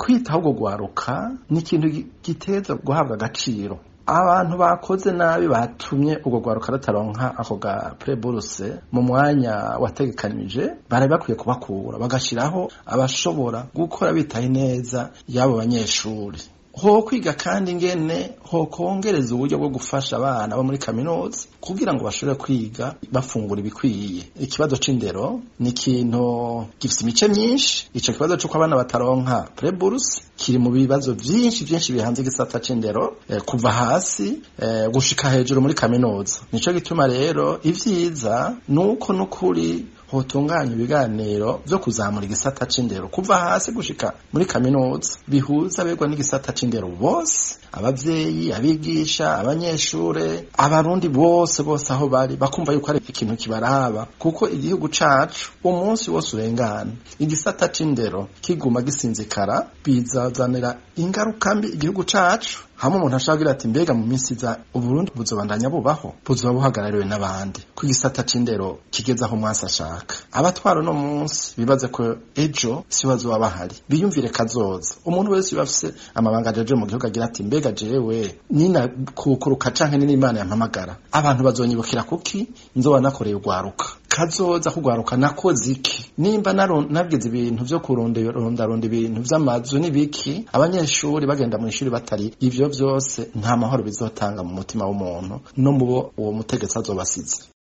kwitaho ubwo gwaruka ni ikintu giteza guhabwa agaciro abantu bakoze nabi batumye ubwo gwaruka rutaronka ako ga preburse mu mwanya wategekanije bari bakwiye kubakura bagashiraho abashobora gukora bitaye neza y'abo banyeshuri ho kwiga kandi ingene ho kongereza uburyo bwo gufasha abana bo muri kaminuza kugira ngo bashobore kwiga bafungura ibikwiye ikibazo c'indero ni ikintu gifite imice myinshi ico kibazo c'uko abana bataronka preburse kiri mu bibazo vyinshi vyinshi bihanze igisata c'indero eh, kuva hasi eh, gushika hejuru muri kaminuza nico gituma rero ivyiza nuko nukuri hotunganya ibiganiro vyo kuzamura igisata c'indero kuva hasi gushika muri kaminuza bihuza abegwa n'igisata c'indero bose abavyeyi abigisha abanyeshure abarundi bose bose aho bari bakumva yuko ari ikintu kibaraba kuko igihugu cacu umunsi wose urengana igisata c'indero kiguma gisinzikara bizazanira ingaruka mbi igihugu cacu hamwe umuntu ashaka kugira ati mbega mu minsi iza uburundi buzobandanya bubaho buzoba buhagarariwe n'abandi ko igisata c'indero kigeze aho umwasi ashaka abatwara uno munsi bibaze ko ejo si bazoba bahari biyumvire kazoza umuntu wese biba afise amabanga ajeje mu gihugu agira ati mbega jewe nina kukuruka canke nina imana yampamagara abantu bazonyibukira kuki nzoba nakoreye urwaruka kazoza kugwaruka nakoze iki nimba nagize ibintu vyo kurondaronda ibintu vy'amazu n'ibiki abanyeshuri bagenda mu ishuri batari ivyo vyose nta mahoro bizotanga mu mutima w'umuntu no mubo uwo mutegetsi azobasize